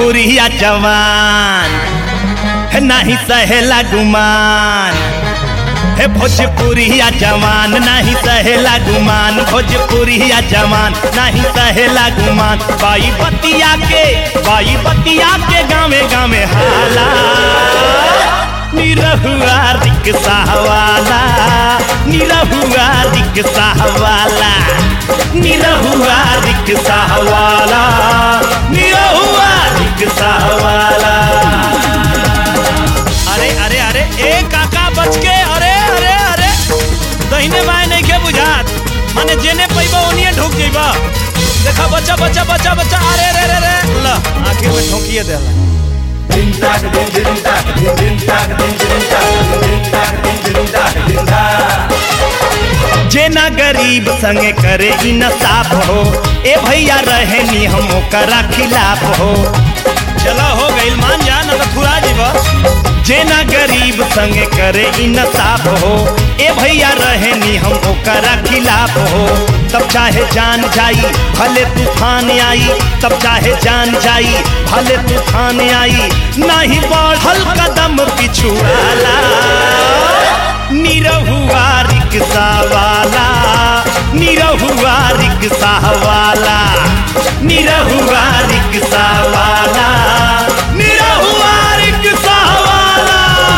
भोजपुरिया जवान है नाही सहेला गुमान हे भोजपुरिया जवान नाही सहेला गुमान भोजपुरिया जवान नहीं सहेला गुमान बाई बतिया के बाई बतिया के गावे गावे हाला निरहुआ रिक्शा वाला निरहुआ रिक्शा वाला निरहुआ रिक्शा वाला निरहुआ रिक्शा वाला अरे अरे अरे ए काका बच के अरे अरे अरे दहिने बाएं नहीं के बुझात माने जेने पैबा ओनिए ढुक जइबा देखा बच्चा बच्चा बच्चा बच्चा अरे रे रे रे ल आखिर में ठोकिए देला जेना गरीब संगे करे ई नसाफ हो ए भैया रहे नी हम ओकरा खिलाफ हो चलो हो गइल मान जा न तो थुरा जीवा जेना गरीब संगे करे ई नसाफ हो ए भैया रहे नी हम ओकरा खिलाफ हो तब चाहे जान जाई भले तूफान आई तब चाहे जान जाई भले तूफान आई नहीं बढ़ल कदम पिछुआला निरहुआ रिक्शा वाला निरहुआ रिक्शा वाला निरहुआ रिक्शा वाला निरहुआ रिक्शा वाला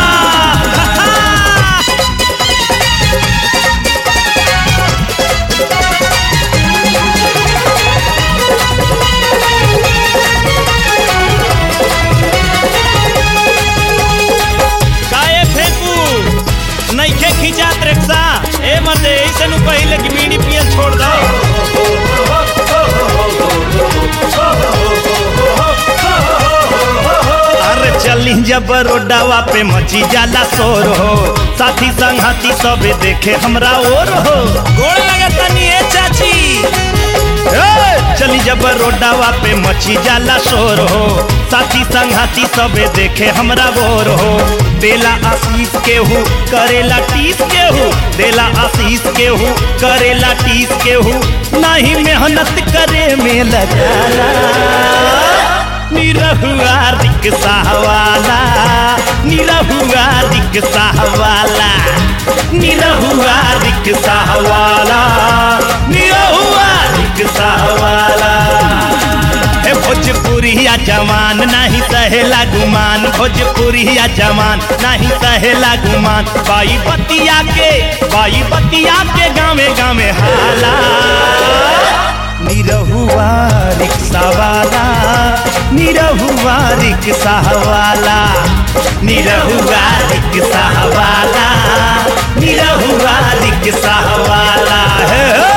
काए फेंकू नइखे खिंचात रिक्शा ए मते ऐसे नु पहिले कि बीड़ी पियल छोड़ दो अरे चली जब रोडावा पे मची जाला शोर हो साथी संगती सबे देखे हमरा और हो गोड़ लगता नी ए चाची ए, चली जब रोडावा पे मची जाला शोर हो साथी संघाती सबे देखे हमरा बोर हो देला आशीष केहू करेला टीस केहू देला आशीष केहू करेला टीस केहू नहीं मेहनत करे में लगाला निरहुआ रिक्शा वाला निरहुआ रिक्शा वाला निरहुआ रिक्शा वाला निरहुआ रिक्शा वाला हे भोजपुरिया जवान नहीं सहेला गुमान भोजपुरिया जवान नहीं सहेला गुमान बाई बतिया के बाई बतिया के गावे गावे हाला निरहुआ रिक्शा वाला निरहुआ रिक्शा वाला निरहुआ रिक्शा वाला निरहुआ रिक्शा वाला है